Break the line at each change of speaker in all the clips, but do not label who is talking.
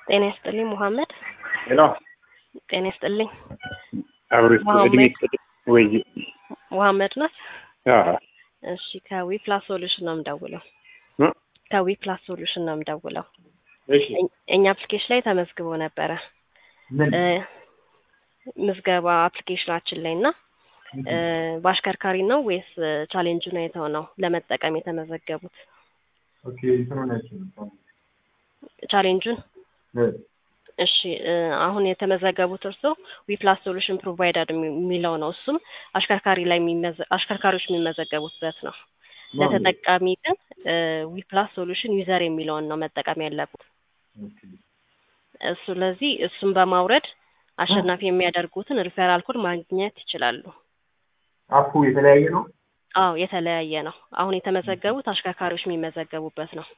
ጤና ይስጥልኝ ሙሐመድ።
ሄሎ
ጤና ይስጥልኝ
አብሮ እድሜ ወይ
ሙሐመድ ናት።
አዎ
እሺ ከዊ ፕላስ ሶሉሽን ነው የምደውለው።
እ?
ከዊ ፕላስ ሶሉሽን ነው የምደውለው።
እሺ
እኝ- እኛ አፕሊኬሽን ላይ ተመዝግቦ ነበረ
ምን
እ፣ ምዝገባ አፕሊኬሽናችን ላይ እና እ፣ በአሽከርካሪ ነው ወይስ እ፣ ቻሌንጁን አይተው ነው ለመጠቀም የተመዘገቡት?
ኦኬ እንትኑ ናቸው
ቻሌንጁን
እ፣
እሺ እ፣ አሁን የተመዘገቡት እርሶ ዊፕላስ ሶሉሽን ፕሮቫይደር የሚለው ነው። እሱም አሽከርካሪ ላይ የሚመዘ- አሽከርካሪዎች የሚመዘገቡበት ነው። ለተጠቃሚ ግን ዊፕላስ ሶሉሽን ዩዘር የሚለውን ነው መጠቀም ያለበት። ስለዚህ እሱን በማውረድ አሸናፊ የሚያደርጉትን ሪፌራል ኮድ ማግኘት ይችላሉ።
አፑ የተለያየ ነው።
አዎ የተለያየ ነው። አሁን የተመዘገቡት አሽከርካሪዎች የሚመዘገቡበት ነው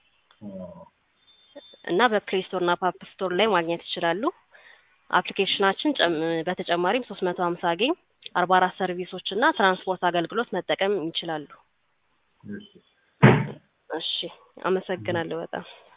እና በፕሌይ ስቶር እና ፓፕ ስቶር ላይ ማግኘት ይችላሉ። አፕሊኬሽናችን ጨም- በተጨማሪም ሶስት መቶ ሀምሳ ጌም አርባ አራት ሰርቪሶች እና ትራንስፖርት አገልግሎት መጠቀም ይችላሉ። እሺ አመሰግናለሁ በጣም